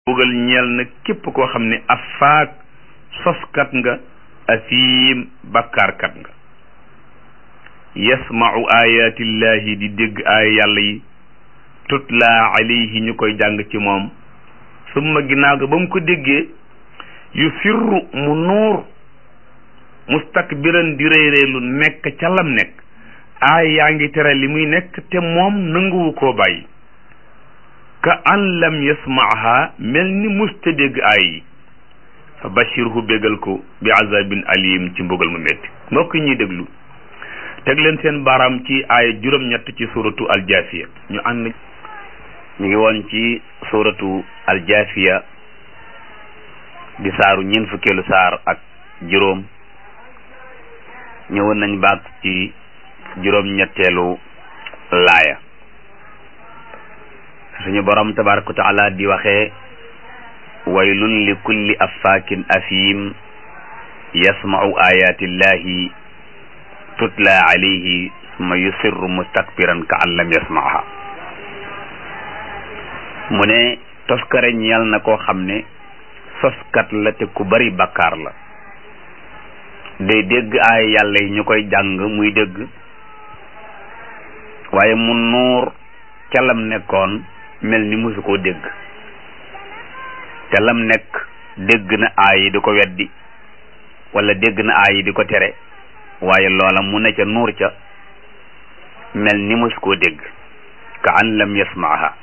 bugal ñeel na képp koo xam ne afaak soskat nga asiim bakkaarkat nga yasmau ayatillahi di dégg aaya yàlla yi tutla alayhi ñu koy jàng ci moom summa ginnaaw ga ba mu ko déggee yu firru mu nuur mustakbiran di réyréelu nekk ca lam nekk aaya yaa ngi tere li muy nekk te moom nanguwu koo bàyyi ka an lam yasmaaha mel ni musta dégg aay yi fa bashirhu bégal ko bi azabin alim ci mbugal mu métti mbokk ñuy déglu teg leen seen baaraam ci aaya juróom-ñett ci suratu aljaafiya ñu ànd ñu ngi woon ci suratu aljaafiya di saaru ñeent fukkeelu saar ak juróom ñëwoon nañ baat ci juróom-ñetteelu laaya suñu borom tabaraka wa taala di waxee waylun li kulli affaakin afim yasmau ayatillahi tutla alayhi summa yusirru mustakbiran ka an lam yasmaaha mu ne toskare ñeel na koo xam ne soskat la te ku bari bakkaar la day dégg ay yàlla yi ñu koy jàng muy dégg waaye mu nuur ca lam nekkoon mel ni musu koo dégg te lam nekk dégg na aay yi di ko weddi wala dégg na aay yi di ko tere waaye loola mu ne ca nuur ca mel ni musu koo dégg ka an lam yasmaaha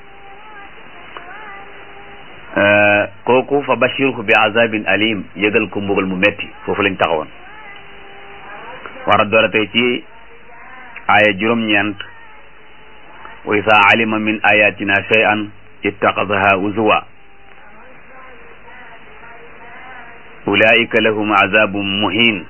kooku fa bashirhu bi azabin alim yëgal ko mbugal mu metti foofu lañ taxawoon war a doora tey ci aaya juróom-ñeent wa isa alima min ayatina shay'an ittaxadaha uzuwa ulaika lahum azabun muhin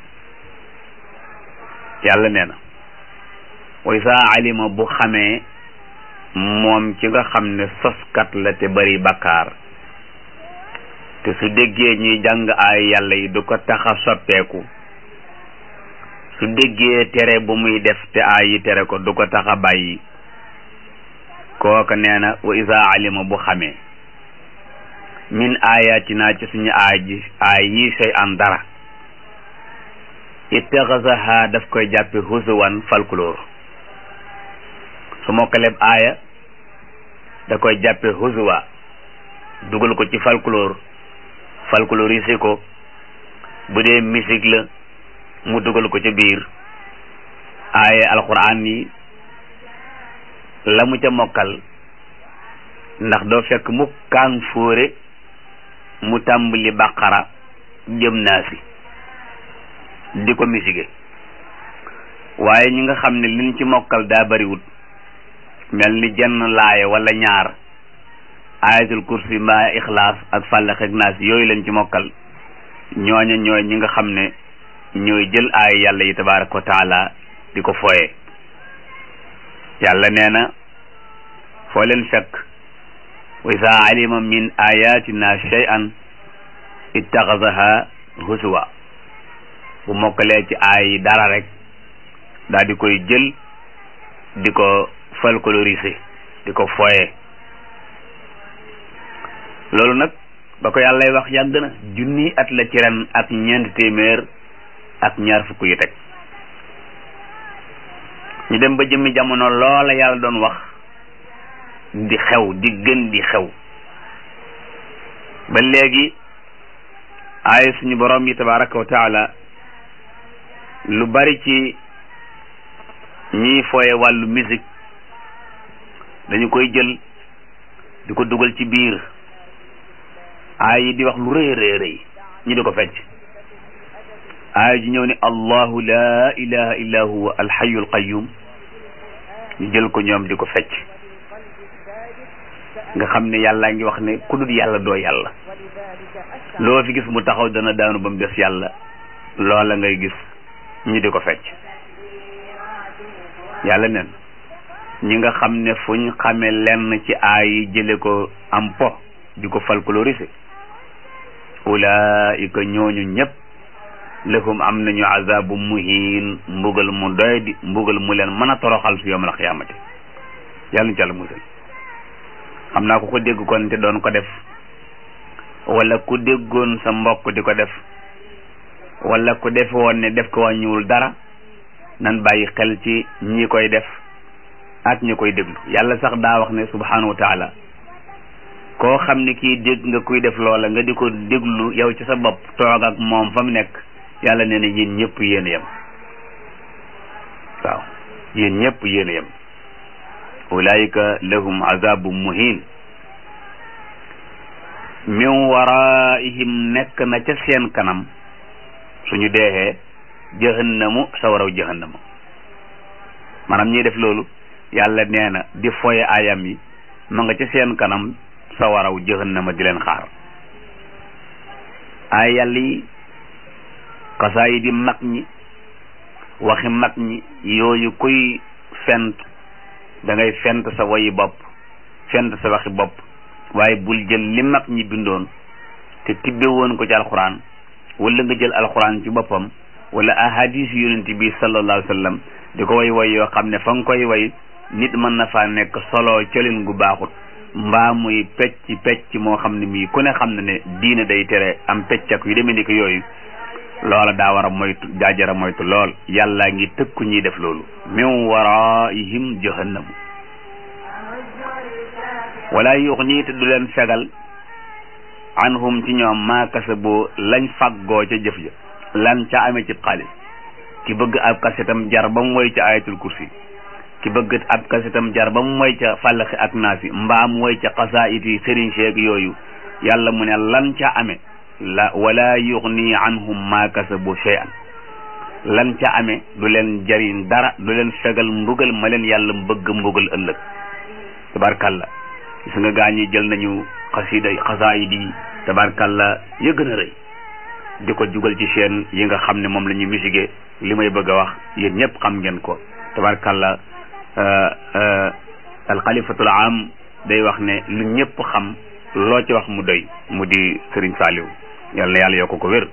yàlla nee na wa isa alima bu xamee moom ci nga xam ne soskat la te bari bakkaar te su déggee ñuy jàng ay yàlla yi du ko tax a soppeeku su déggee tere bu muy def te ay yi tere ko du ko tax a bàyyi kooka nee na wa isa alima bu xamee min ayatina ci suñu aay ji aay yi sey an dara ittaxasaha daf koy jàppe husuwan folklore su mokkaleb aaya da koy jàppe husuwa dugal ko ci folklore folklorise ko bu dee musique la mu dugal ko ca biir aaya alquran yi la mu ca mokkal ndax doo fekk mu kaan fóore mu tàmbali baqara jëm naa si di ko misige waaye ñi nga xam ne liñ ci mokkal daa bariwut mel ni jenn laaya wala ñaar ayatul kursi mbaa ixlaas ak fàllax ak naas yooyu lañ ci mokkal ñooña ñooy ñi nga xam ne ñooy jël aaya yàlla yi tabaraka wa taala di ko fooye yàlla nee na foo leen fekk wa isa alima min ayatina shay'an ittaxasaha husuwa bu mokkalee ci aay yi dara rek daal di koy jël di ko folkloriser di ko foye loolu nag ba ko yàllay wax yàgg na junni at la ci ren ak ñeent téeméer ak ñaar fukk yu teg ñu dem ba jëmmi jamono loola yàlla doon wax di xew di gën di xew ba léegi ay suñu borom yi tabaraka wa taala lu bari ci ñiy fooye wàllu musique dañu koy jël di ko dugal ci biir aay yi di wax lu rëy rëy rëy ñi di ko fecc aay ji ñëw ne allahu la ilaha illa huwa alxayu alqayum ñu jël ko ñoom di ko fecc nga xam ne yàlla ngi wax ne ku dul yàlla doo yàlla loo fi gis mu taxaw dana daanu ba mu des yàlla loola ngay gis ñu di ko fecc yàlla nen ñi nga xam ne fuñ xame lenn ci aay yi jële ko am po di ko folkloriser ulaika ñooñu ñëpp lahum am nañu azabu muhin mbugal mu doy di mbugal mu leen mën a toroxal su yawmal xiyaamati yàlla ñu ci yàlla musal xam naa ko ko dégg kon te doon ko def wala ku déggoon sa mbokk di ko def wala ku defe woon ne def ko wàññiwul dara nan bàyyi xel ci ñi koy def ak ñi koy déglu yàlla sax daa wax ne subhanahu wa taala koo xam ne kii dégg nga kuy def loola nga di ko déglu yow ci sa bopp toog ak moom fa mu nekk yàlla nee na yéen ñëpp yéen a yem waaw yéen ñëpp yéen a yem ulaayika lahum azabun muhin min waraihim nekk na ca seen kanam suñu deexee jahannamu sawaraw jahannama maanaam ñiy def loolu yàlla nee na di foye ayam yi ma nga ca seen kanam sawaraw jahannama di leen xaar ay yàlla yi xasaa yi di mag ñi waxi mag ñi yooyu kuy fent da ngay fent sa woyi bopp fent sa waxi bopp waaye bul jël li mag ñi bindoon te tibbe woon ko ci alxuraan wala nga jël alxuraan ci boppam wala ahadis yonent bi sallallahu alayhi wa sallam di ko way way yoo xam ne fa nga koy way nit mën na faa nekk solo colin gu baaxut mbaa muy pecc pecc moo xam ne mii ku ne xam ne ne diine day tere am pecc ak yu demee ni ko yooyu loola daa war a moytu jaajara moytu lool yàlla ngi tëkku ñiy def loolu min waraihim jahannamu wala yuxni te du leen fegal anhum ci ñoom maa kasaboo lañ faggoo ca jëf ja lan ca amee ci xaalis ki bëgg ab kasetam jar ba mu woy ca ayatul kursi ki bëgg ab kasetam jar ba mu woy ca fàllaxi ak naasi mbaam woy ca xasaayit yi sëriñ seeg yooyu yàlla mu ne lan ca amee la wala yuxni anhum maa kasabu shay'an lan ca amee du leen jariñ dara du leen fegal mbugal ma leen yàlla bëgg mbugal ëllëg tabarkalla gis nga gaa ñi jël nañu xasida xasaayid yi tabarkalla ya gën a rëy di ko jugal ci seen yi nga xam ne moom la ñuy musique li may bëgg a wax yéen ñëpp xam ngeen ko tabarkalla alxalifatul am day wax ne lu ñëpp xam loo ci wax mu doy mu di sëriñ Saaliw yàlla na yàlla yokk ko wér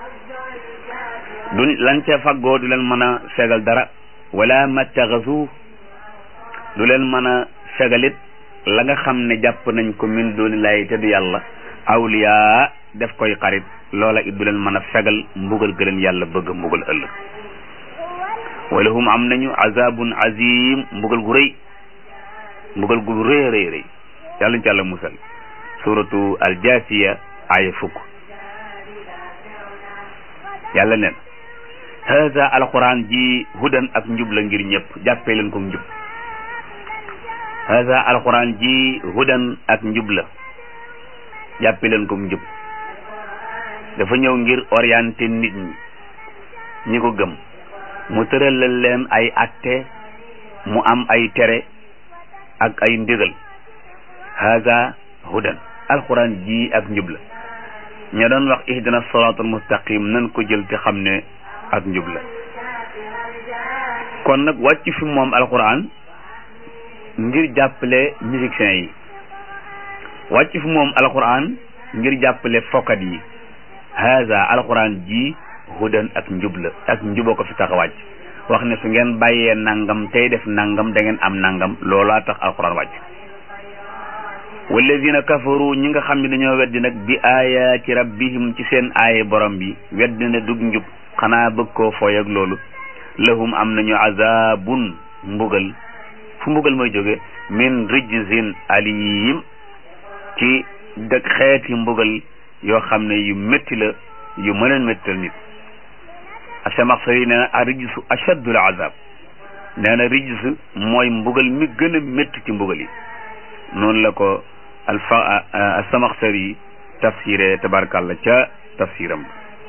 du lan ca faggoo du leen mën a fegal dara wala mattaxasu du leen mën a fegalit la nga xam ne jàpp nañ ko min dooni lay te du yàlla awliya def koy xarit loola it du leen mën a fegal mbugal gëleen yàlla bëgg mbugal ëllëg wala hum am nañu azabun azim mbugal gu rëy mbugal gu rëy rëy rëy yàlla ñu ci yàlla musal suratu aljasiya aya fukk yàlla neen hada alquran ji hudan ak njub la ngir ñëpp jàppee leen ko njub hada alquran ji hudan ak njub la jàppee leen ko njub dafa ñëw ngir orienté nit ñi ñi ko gëm mu tëralal leen ay atte mu am ay tere ak ay ndigal hada hudan alquran ji ak njub la ña doon wax ihdina siratal mustaqim nan ko jël te xam ne ak njub la kon nag wàcc fi moom alquran ngir jàppale musiciens yi wàcc fi moom alquran ngir jàppale fokkat yi haza alquran ji hudan ak njub la ak njuba ko fi tax a wàcc wax ne su ngeen bàyyee nangam tey def nangam da ngeen am nangam loolaa tax alquran wàcc walladina kafaru ñi nga xam ne dañoo weddi nag bi ayaati rabbihim ci seen aaye borom bi weddi na dug njub xanaa bëgg koo fooy ak loolu lahum am nañu azabun mbugal fu mbugal mooy jóge min rijzin alim ci dëkk xeeti mbugal yoo xam ne yu métti la yu mën a méttal nit asamaxsari nee na a rijsu achaddul azab nee na rijs mooy mbugal mi gën a métti ci mbugal yi noonu la ko alfa asamaxsari tafsiré tabarkàlla ca tafsiram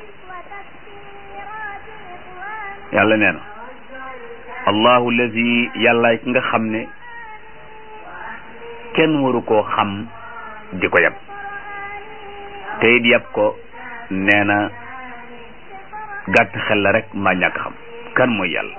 yàlla nee na allahu lazi yàlla ki nga xam ne kenn waru koo xam di ko yab te it yab ko nee na gàtt xel la rek mbaa ñàkk xam kan mooy yàlla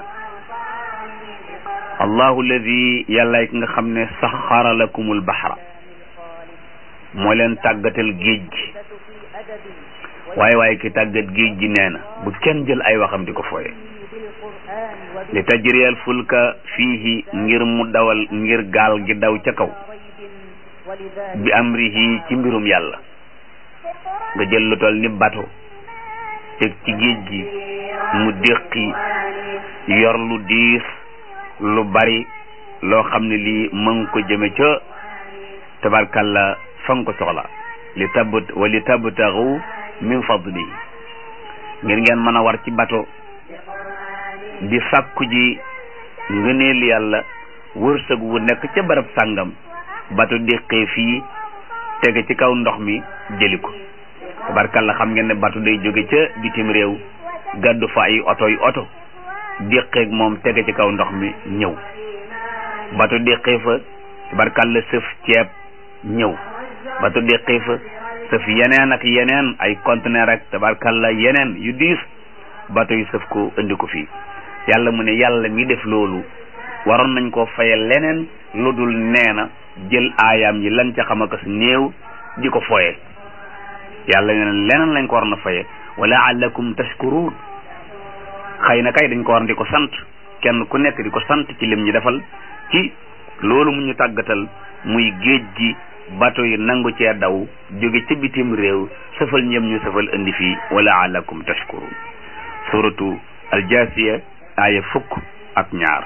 allahu lazi yàlla ki nga xam ne saxara lakumul baxra moo leen tàggatal géej gi waaye waaye ki tàggat géej gi nee na bu kenn jël ay waxam di ko fooye li tajriyal fulka fiihi ngir mu dawal ngir gaal gi daw ca kaw bi amrihi ci mbirum yàlla nga jël lu toll ni bato teg ci géej gi mu déqi yor lu diis lu bari loo xam ne lii mën ko jëme ca tabarkalla fa nga ko soxla li tabt wa li tabtaxu min fadli ngir ngeen mën a war ci bato di sàkku ji ngëneel yàlla wërsëg wu nekk ca barab sàngam bato déqee fii tege ci kaw ndox mi jëli ko tabarkalla xam ngeen ne bato day jóge ca bitim réew gàddu fa ay oto yu oto déqeeg moom tege ci kaw ndox mi ñëw bato déqee fa tabarkalla sëf ceeb ñëw bato déqee fa sëf yeneen ak yeneen ay conteneur ak tabarkalla yeneen yu diis bato yu sëf ko indi ko fii yàlla mu ne yàlla mi def loolu waroon nañ koo faye leneen lu dul nee na jël aayaam yi lan ca xam akas néew di ko foye yàlla nee na leneen lañ ko waroon a faye wala allakum tashkurun xëy na kay dañ ko war di ko sant kenn ku nekk di ko sant ci lim ñi defal ci loolu mu ñu tàggatal muy géej gi bato yi nangu cee daw jóge ca bitim réew sëfal ñëm ñu sëfal indi fii wala allakum tashkurun suratu aljasiya aaya fukk ak ñaar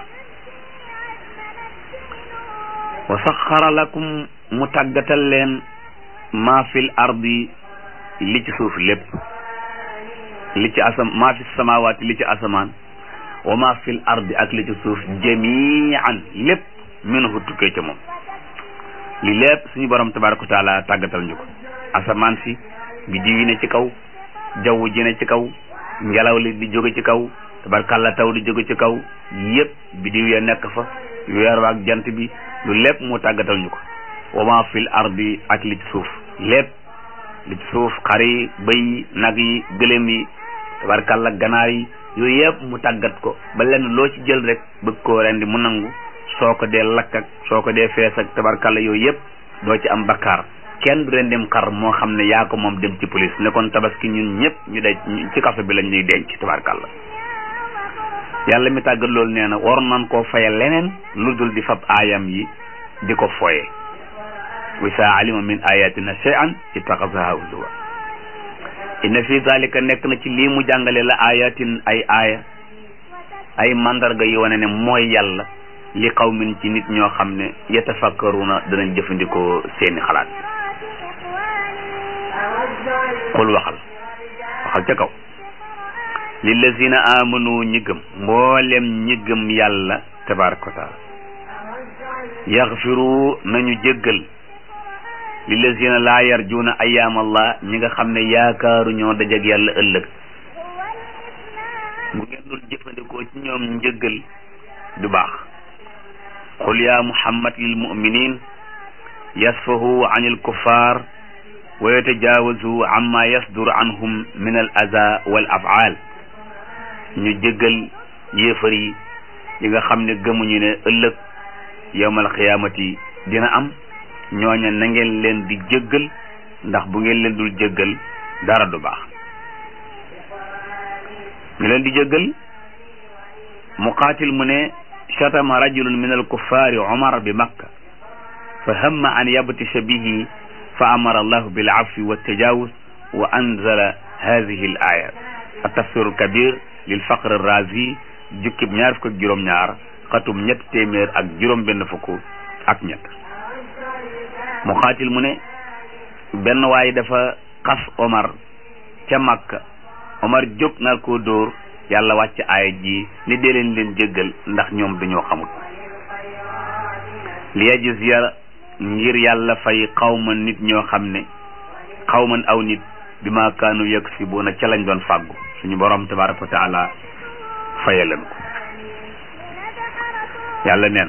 wa saxara lakum mu tàggatal leen maa fil ardi li ci suuf lépp li ci asam maa fi samawaati li ci asamaan wa maa fil ardi ak li ci suuf jamian lépp minhu tukkee ca moom li lépp suñu borom tabaraka wa taala tàggatal ñu ko asamaan si biddiw yi ne ci kaw jaww ji ne ci kaw ngelaw li di jóge ci kaw tabarkalla taw di jóge ci kaw yépp biddiw ya nekk fa weer wa ak jant bi lu lépp mu tàggatal ñu ko wa ma fil ardi ak li ci suuf lépp li ci suuf xar yi bëy yi nag yi gëléem yi tabarkalla ganaar yi yooyu yëpp mu tàggat ko ba lenn loo ci jël rek bëgg koo rendi mu nangu soo ko dee lakk ak soo ko dee fees ak tabarkalla yooyu yëpp doo ci am bakkaar kenn du rendim xar moo xam ne yaa ko moom dem ci police ne kon tabaski ñun ñëpp ñu dej ci kaso bi lañ ñuy denc tabarkalla yàlla mi tàggat loolu nee na war nan koo faye leneen lu dul di fab aayam yi di ko foye wa saa alima min ayatina shay'an ittaxasaha huzuwa inna fi zalika nekk na ci lii mu jàngale la ayatin ay aaya ay mandarga yi wane ne mooy yàlla li qawmin ci nit ñoo xam ne yatafakkaruna danañ jëfandikoo seeni xalaat xul waxal waxal ca kaw lillazina amanu ñi gëm mboolem ñi gëm yàlla tabaraka wa taala yaxfiru nañu jéggal lillazina laa yarjuuna ayaam allah ñi nga xam ne yaakaaru ñoo dajeg yàlla ëllëg bu ngeen dul jëfandikoo ci ñoom njëggal du baax qul ya muhammad lil muminin yasfahu an il kuffar wa yatajawazu amma yasdur anhum min al aza wal afaal ñu jéggal yéefar yi yi nga xam ne gëmuñu ne ëllëg yowmal xiyaamati dina am ñooña na ngeen leen di jéggal ndax bu ngeen leen dul jéggal dara du baax ñu leen di jéggal muqaatil mu ne shatama rajulun min alkuffaari umar bi makka fa hamma an yabtisha bihi fa amara allahu bil afwi wa tajawuz wa anzala hadihi al aya التفسير الكبير للفقر الرازي jukkib ñaar fukk ak juróom ñaar xatum ñett téeméer ak juróom benn fukk ak ñett mu xaatil mu ne benn waay dafa xas Omar ca Makka Omar jóg nar koo dóor yàlla wàcc aaya ji ni dee leen leen jéggal ndax ñoom dañoo xamul li yajziya ngir yàlla fay xawma nit ñoo xam ne xawman aw nit bi ma kaanu yaksibuuna ca lañ doon fàggu suñu borom tabaraka wa taala fayaleen ko yàlla neen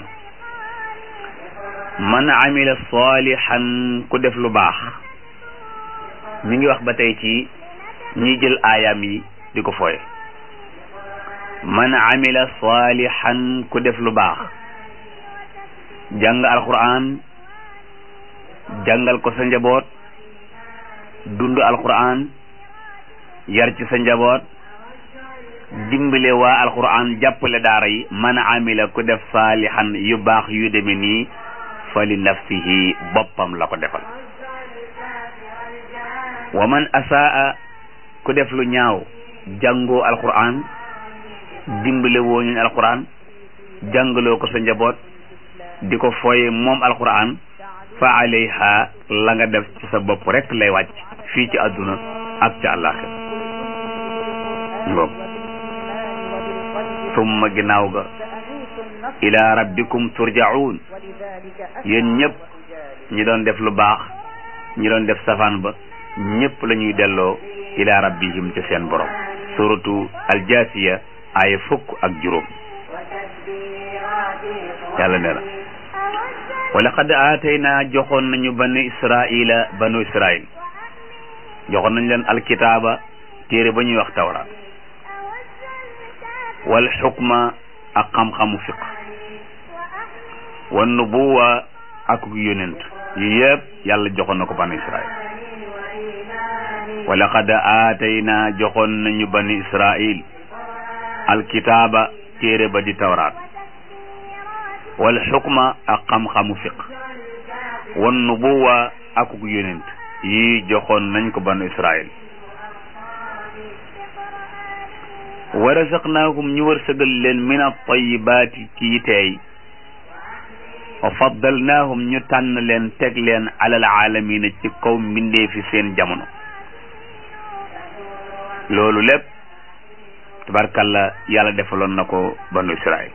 man amila salihan ku def lu baax mi ngi wax ba tey ci ñi jël aayaam yi di ko fooye man amila salihan ku def lu baax jàng alquran jàngal ko sa njaboot dund alquran yar ci sa njaboot dimbale waa alquran jàppale daara yi man amila ku def saalihan yu baax yu deme nii fa li nafsihi boppam la ko defal wa man asaa ku def lu ñaaw jàngoo alquran dimbale woo ñu alquran jàngaloo ko sa njaboot di ko fooye moom alquran fa alayha la nga def ci sa bopp rek lay wàcc fii ci àdduna ak ca àllaaxira ngoog summa ginnaaw ga ila rabbikum turjaun yéen ñëpp ñi doon def lu baax ñi doon def safaan ba ñëpp la ñuy delloo ila rabbihim ca seen borom suratu aljasiya aaya fukk ak juróom yàlla nee na wa laqad aatayna joxoon nañu banu israila banu israil joxoon nañu leen alkitaaba téere ba ñuy wax tawraat wal xukma ak xam-xamu fiq wan nubuwa ak yonent yi yëpp yàlla joxoon na ko banu israil wa laqad aatayna joxoon nañu banu israil alkitaaba téere ba di tawraat wal xukma ak xam-xamu fiq wan nubuwa ak yonent yi joxoon nañ ko banu israil wa razaqnaahum ñu wërsëgal leen min at-tayyibaati ci teey wa faddalnaahum ñu tànn leen teg leen alal aalamiina ci kaw mbindee fi seen jamono loolu lépp tabarkalla yàlla defaloon na ko banu israil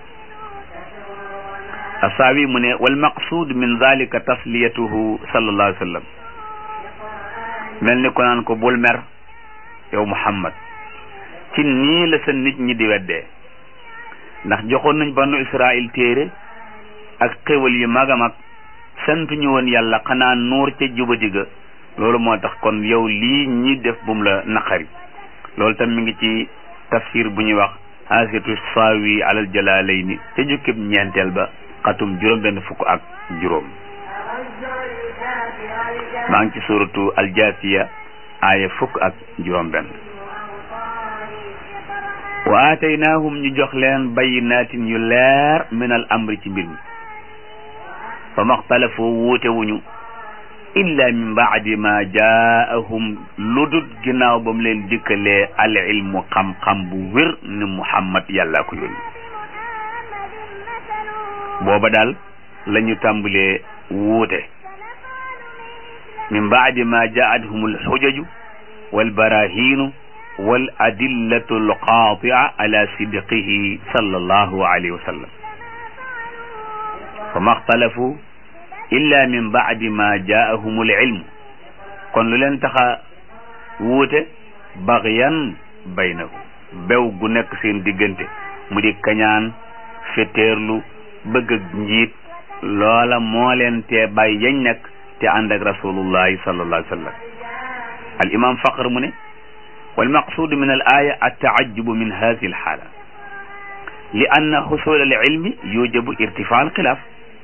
asaawi mu ne wal maqsuud min zalika tasliyatuhu sallallahu alayhi wa sallam mel ni ko naan ko bul mer yow muhammad ci nii la sa nit ñi di weddee ndax joxoon nañ banu israil téere ak xéwal yu mag a mag sant ñu woon yàlla xanaa nuur ca jubadi ga loolu moo tax kon yow lii ñi def bum la naqari loolu tam mi ngi ci tafsir bu ñuy wax haasiatu saawi alal jalaalayni ca jukkib ñeenteel ba xatum juróom benn fukk ak juróom maa ngi ci suratu aljaasiya aaya fukk ak juróom benn wa aataynaahum ñu jox leen bayinaatin yu leer min al amri ci mbir mi fa maxtalafoo wuute wuñu illa min baadi ma jaahum ludut ginnaaw ba mu leen dikkalee al ilmu xam-xam bu wér ni muhammad yàlla ko yónni booba daal la ñu tàmbalee wuute min baadi ma jaadhum alxujaju walbarahinu wal adillatu alqaatia ala sidqihi sallallahu alayhi wa sallam fa ma xtalafu illa min baadi ma jaahum alilmu kon lu leen taxa wuute baxyan baynahum bew gu nekk seen diggante mu di kañaan fetteerlu bëgg ak njiit loola moo leen tee bàyyi yañ nekk te ànd ak rasulullahi sallallahu alayhi wa sallam al imam faqr mu ne wal maqsuud min al aya attaajubu min hadihi al xaala li anna xusul al ilmi yujabu irtifaa al xilaaf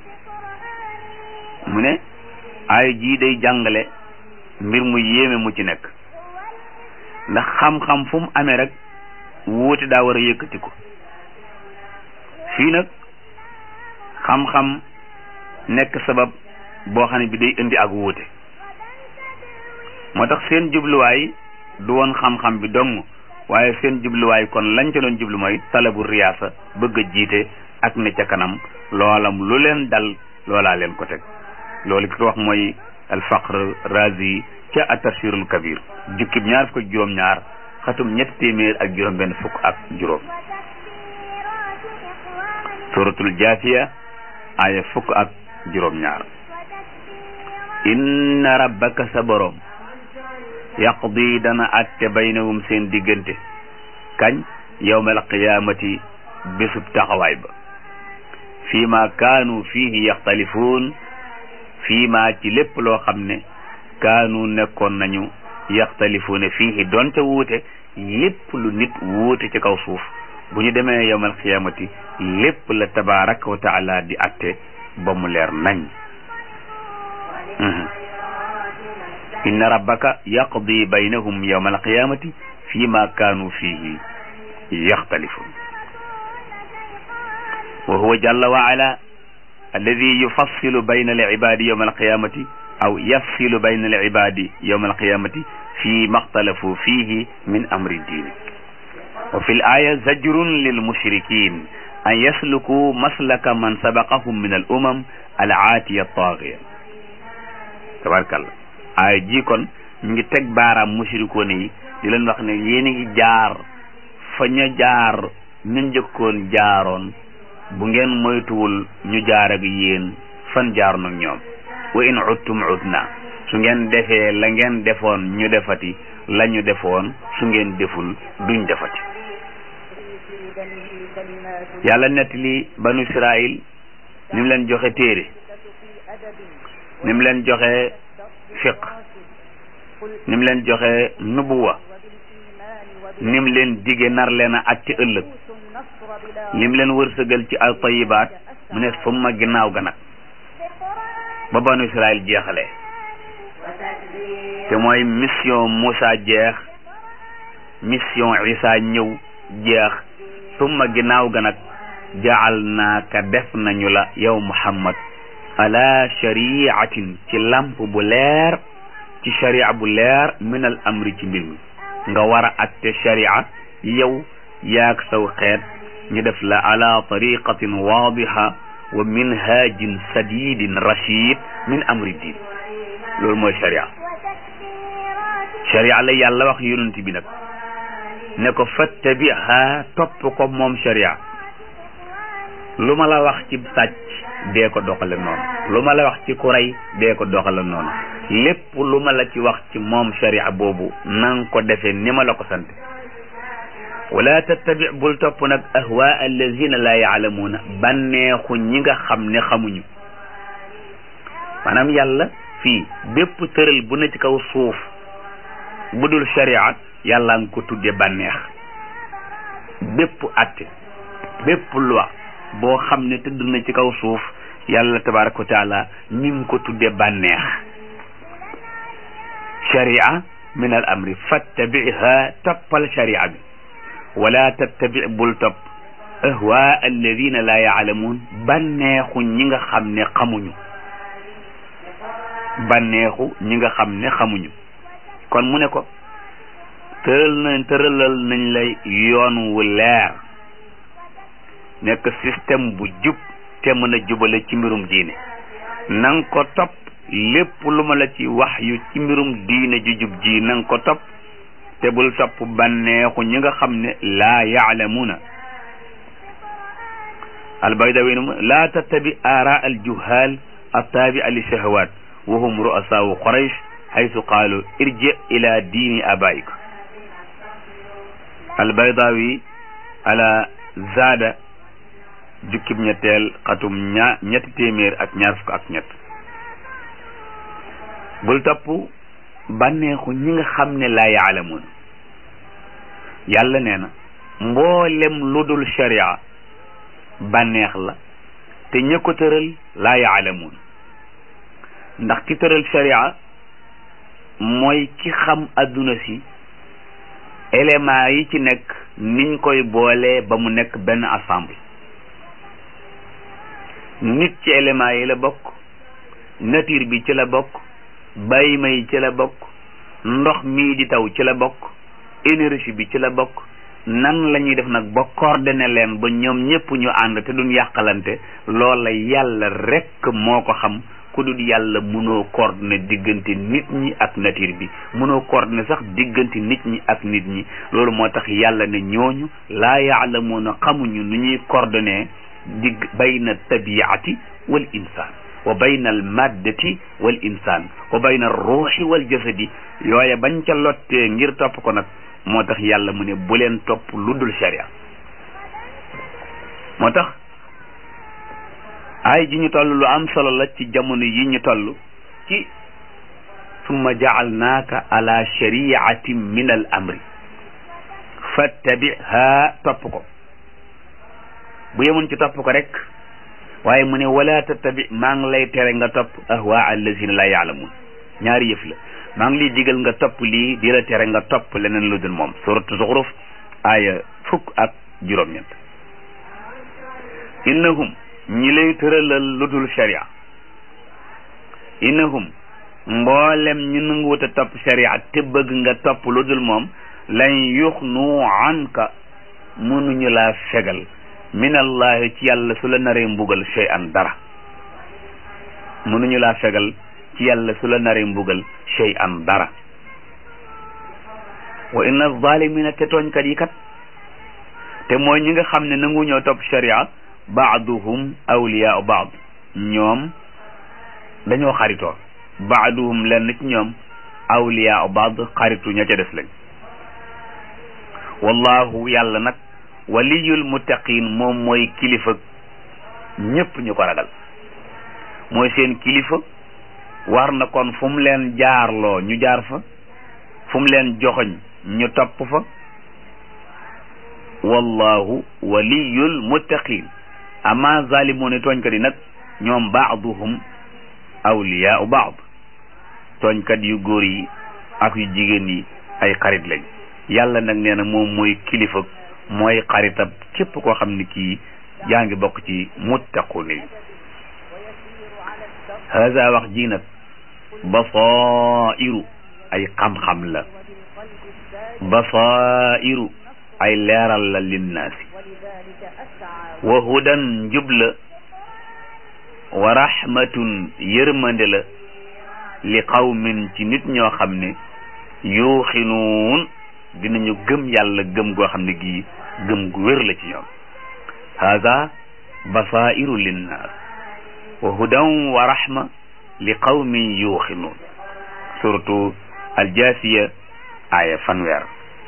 mu ne aaya jii day jàngale mbir mu yéeme mu ci nekk ndax xam-xam fu mu amee rek wuute daa war a yëkkati ko fii nag xam-xam nekk sabab boo xam ne bi day indi ak wuute moo tax seen jubluwaay du woon xam-xam bi dong waaye seen jubluwaay kon lañ ca doon jublu mooy talabu riyaasa bëgg a jiite ak ne ca kanam loolam lu leen dal loolaa leen ko teg loolu ki ko wax mooy alfaqr razi ca atafsirul kabir jukkib ñaar fukk ak juróom-ñaar xatum ñetti téeméer ak juróom benn fukk ak juróom suratul jaasiya aya fukk ak juróom-ñaar inna rabbaka sa borom yaqdi dana atte baynahum seen diggante kañ yawmal qiyaamati bésub taxawaay ba fii ma kaanu fiihi yaxtalifuun fii ma ci lépp loo xam ne kaanu nekkoon nañu yaxtalifuuna fiihi doonte wuute lépp lu nit wuute ci kaw suuf bu ñu demee yawmal qiyaamati lépp la tabaraka wa taala di atte ba mu leer nañ inna rabbaka yaqdi baynahum yawma alqiyamati fi ma kaanu fihi yaxtalifun wa huwa jalla wa ala alladi yufassilu bayna alibadi yawma alqiyamati aw yafsilu bayna al ibadi yawma alqiyamati fi maxtalafu fihi min amri diini wa fi l aya zajrun lil mushrikin an yasluku maslaka man sabaqahum min al umam al aatiya taagiya tabarkalla aaya ji kon ñu ngi teg baaraam mushrikoon yi di leen wax ne yéen a ngi jaar fa ñu jaar ñu njëkkoon jaaroon bu ngeen moytuwul ñu jaar ak yéen fan jaar nag ñoom wa in uttum utna su ngeen defee la ngeen defoon ñu defati la ñu defoon su ngeen deful duñ defati yàlla nettali banu israil ni mu leen joxe téere ni mu leen joxe fiq ni mu leen joxe nubuwa ni mu leen dige nar leen a àtte ëllëg lim leen wërsëgal ci al tayibaat mu ne summa ginnaaw ga nag ba banu israil jeexalee te mooy mission Moussa jeex mission Isa ñëw jeex summa ginnaaw ga nag jaal naaka def nañu la yow Muhammad ala shariatin ci lamp bu leer ci sharia bu leer min al amri ci mbir mi nga war a atte sharia yow yaag saw xeet ñu def la ala tariqatin waadiha wa minhajin sadidin rachid min amri din loolu mooy sharia sharia la yàlla wax yonent bi nag ne ko fattabiha topp ko moom sharia lu ma la wax ci sàcc dee ko doxale noonu lu ma la wax ci ku rey dee ko doxale noonu lépp lu ma la ci wax ci moom sharia boobu nang ko defee ni ma la ko sant wala tattabi bul topp nag ahwa allazina la yaalamuuna bànneexu ñi nga xam ne xamuñu maanaam yàlla fii bépp tëral bu ne ci kaw suuf bu dul sharia yàlla nga ko tudde bànneex bépp atte bépp loi boo xam ne tëdd na ci kaw suuf yàlla tabaraka wa taala mi ngi ko tudde bànneex sharia min al amri fattabiha toppal sharia bi wala tattabi bul topp ahwa alladina la yaalamuun bànneexu ñi nga xam ne xamuñu bànneexu ñi nga xam ne xamuñu kon mu ne ko tëral nañ tëralal nañ lay yoon wu leer nekk système bu jub te mën a jubale ci mbirum diine nang ko topp lépp lu ma la ci wax yu ci mbirum diine ju jub ji nang ko topp te bul topp bànneexu ñi nga xam ne laa yaalamuuna albaydawi laa tattabi aara aljuhal attaabi'a li shahawat wa hum ru'asaau quraysh haythu qaalu irji ila diini abaik albaydawi ala zaada jukkib ñetteel xatum ña ñetti téeméer ak ñaar fukk ak ñett bul topp bànneexu ñi nga xam ne laa yaalamuun yàlla nee na mboolem lu dul sharia bànneex la te ña ko tëral laa yaalamuun ndax ki tëral sharia mooy ki xam adduna si éléments yi ci nekk niñ koy boolee ba mu nekk benn ensemble nit ci éléments yi la bokk nature bi ci la bokk bàyyi may ci la bokk ndox mii di taw ci la bokk énergie bi ci la bokk nan la ñuy def nag ba coordonné leen ba ñoom ñëpp ñu ànd te duñ yàqalante loola yàlla rekk moo ko xam ku dul yàlla mënoo coordonné diggante nit ñi ak nature bi mënoo coordonné sax diggante nit ñi ak nit ñi loolu moo tax yàlla ne ñooñu laa yaalamuuna xamuñu nu ñuy coordonné digg bayna tabiati wal insaan wa bayna al maddati wal insaan wa bayna ruuxi wal jasadi yooye bañ ca lottee ngir topp ko nag moo tax yàlla mu ne bu leen topp lu dul sharia moo tax ay ji ñu toll lu am solo la ci jamono yi ñu toll ci summa jaalnaaka ala shariatin min al amri fattabiha topp ko bu yemoon ci topp ko rek waaye mu ne wala tattabi maa ngi lay tere nga topp ahwa allazina la yaalamun ñaari yëf la maa ngi lay digal nga topp lii di la tere nga topp leneen lu dul moom suratu zuxruf aaya fukk ak juróom-ñett innahum ñi lay tëralal lu dul sharia innahum mboolem ñu nanguwut a topp sharia te bëgg nga topp lu dul moom lan yuxnu anka mënuñu laa fegal min allahi ci yàlla su la naree mbugal shay an dara mënuñu laa fegal ci yàlla su la naree mbugal shay an dara wa inna zalimina te tooñkat yi kat te mooy ñi nga xam ne nangu ñoo topp sharia baaduhum awliyaau baad ñoom dañoo xaritoo baaduhum lenn ci ñoom awliyaau baad xaritu ña ca des lañ wallahu yàlla nag waliyul muttaqin moom mooy kilifa ñépp ñu ko ragal mooy seen kilifa war na kon fu mu leen jaarloo ñu jaar fa fu mu leen joxoñ ñu topp fa wallahu waliyul muttaqin ama zalimuuna tooñkat yi nag ñoom baaduhum awliyaau baad tooñkat yu góor yi ak yu jigéen yi ay xarit lañ yàlla nag nee na moom mooy kilifa mooy xaritab képp koo xam ne kii yaa ngi bokk ci muttaquna yi haza wax ji nag basairu ay xam-xam la basairu ay leeral la linnaasi wa hudan njub la wa rahmatun yërmande la li qawmin ci nit ñoo xam ne yuuxinuun dinañu gëm yàlla gëm goo xam ne gii gëm gu wér la ci ñoom hada basairu linnaas wa hudan wa rahma li qawmin yuuxinuun surtout aljaasiya aaya fanweer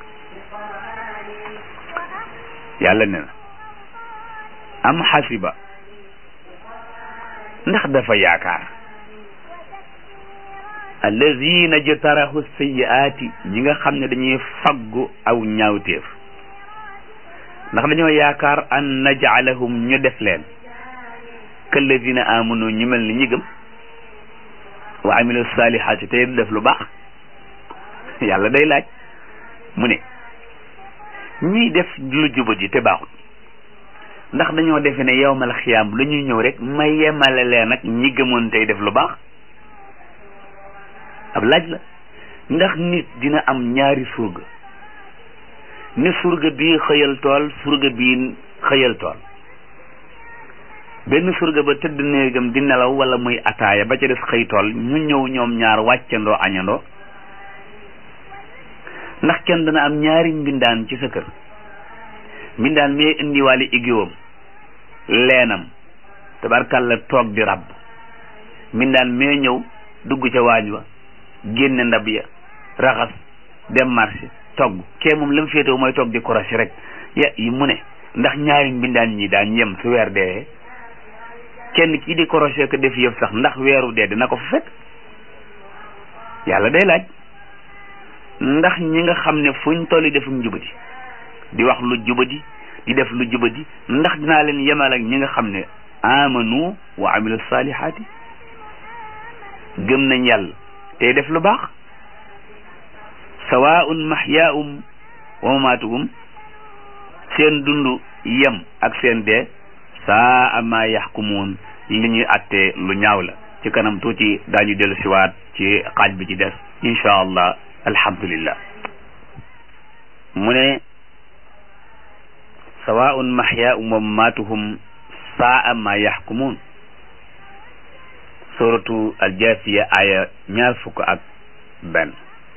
yàlla ne na am xasiba ndax dafa yaakaar allazina jtarahu sayiaati ñi nga xam ne dañuy faggu aw ñaawteef ndax dañoo yaakaar an najcalahum ñu def leen kallazina amanu ñu mel ni ñi gëm wa amilu salihaati tey def lu baax yàlla day laaj mu ne ñiy def lu jubadi te baaxut ndax dañoo defe ne yowmal xiyaam lu ñuy ñëw rek ma yemale leen ak ñi gëmoon tey def lu baax ab laaj la ndax nit dina am ñaari surga ni surga bii xëyal tool surga bii xëyal tool benn surga ba tëdd néegam di nelaw wala muy ataaya ba ca des xëy tool ñu ñëw ñoom ñaar wàccandoo añandoo ndax kenn dana am ñaari mbindaan ci sa kër mbindaan mee indiwaale igiwam leenam tabarkalla toog di ràbb mbindaan mee ñëw dugg ca waañ wa génne ndab ya raxas dem marché togg kee moom la mu féetewu mooy toog di korosé rek ya yi mu ne ndax ñaari mbindaan ñi daan yem su weer dee kenn kii di korosé ko def yëf sax ndax weeru dee dina ko fa fekk yàlla day laaj ndax ñi nga xam ne fuñ tolli defum jubadi di wax lu jubadi di def lu jubadi ndax dinaa leen yemal ak ñi nga xam ne amanu wa amilu salihaati gëm nañ yàlla tey def lu baax sawaun mahyaum wa mamaatuhum seen dund yem ak seen dee saa ama yaxkumuun li ñuy attee lu ñaaw la ci kanam tuuti daañu dellu siwaat ci xaaj bi ci des insha allah alhamdulillah mu ne sawaun mahyaum wa mamaatuhum saa ma yaxkumuun suratu aljasiya aya ñaar fukk ak benn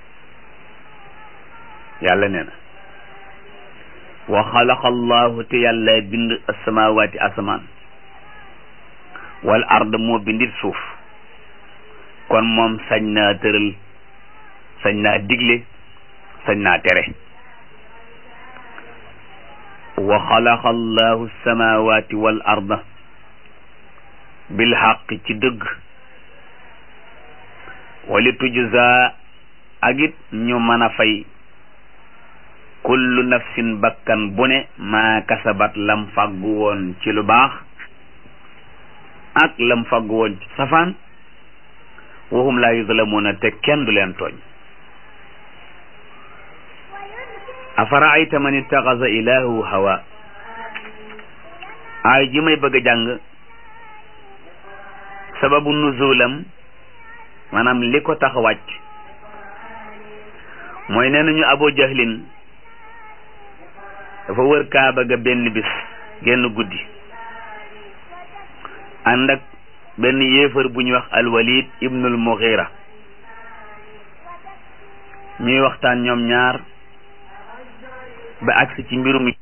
yàlla nee na wa xalaqa allahu te yàlla bind asamawaati asamaan wal ard moo bindit suuf kon moom sañ naa tëral sañ naa digle sañ naa tere wa xalaqa allahu samawati wal arda bil xaq ci dëgg wali tujza ak it ñu mën a fay kullu nafsin bakkan bu ne maa kasabat lam faggu woon ci lu baax ak lam faggu woon ci safaan waxum laa yuzlamuuna te kenn du leen tooñ afaraayta man ittaxasa ilaahu hawa aay ji may bëgg a jàng sababu nuzulam maanaam li ko tax wàcc mooy nee nañu Abu Jahlin dafa wër kaaba ga benn bis genn guddi ànd ak benn yéefar bu ñuy wax alwalid ibnul mughira ñuy waxtaan ñoom ñaar ba agsi ci mbirum